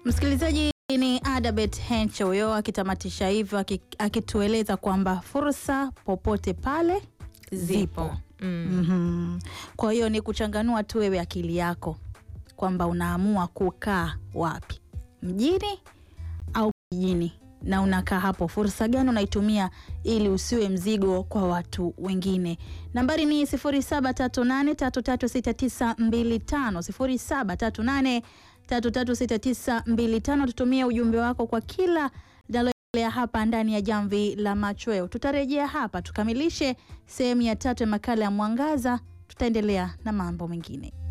Msikilizaji ni Adabet Henche huyo akitamatisha hivyo aki- akitueleza kwamba fursa popote pale zipo. Mm. Mhm. Kwa hiyo ni kuchanganua tu wewe akili yako kwamba unaamua kukaa wapi, mjini au kijijini, na unakaa hapo. Fursa gani unaitumia ili usiwe mzigo kwa watu wengine? Nambari ni 0738336925 0738336925. Tutumie ujumbe wako kwa kila linaloendelea hapa ndani ya Jamvi la Machweo. Tutarejea hapa tukamilishe sehemu ya tatu ya makala ya Mwangaza, tutaendelea na mambo mengine.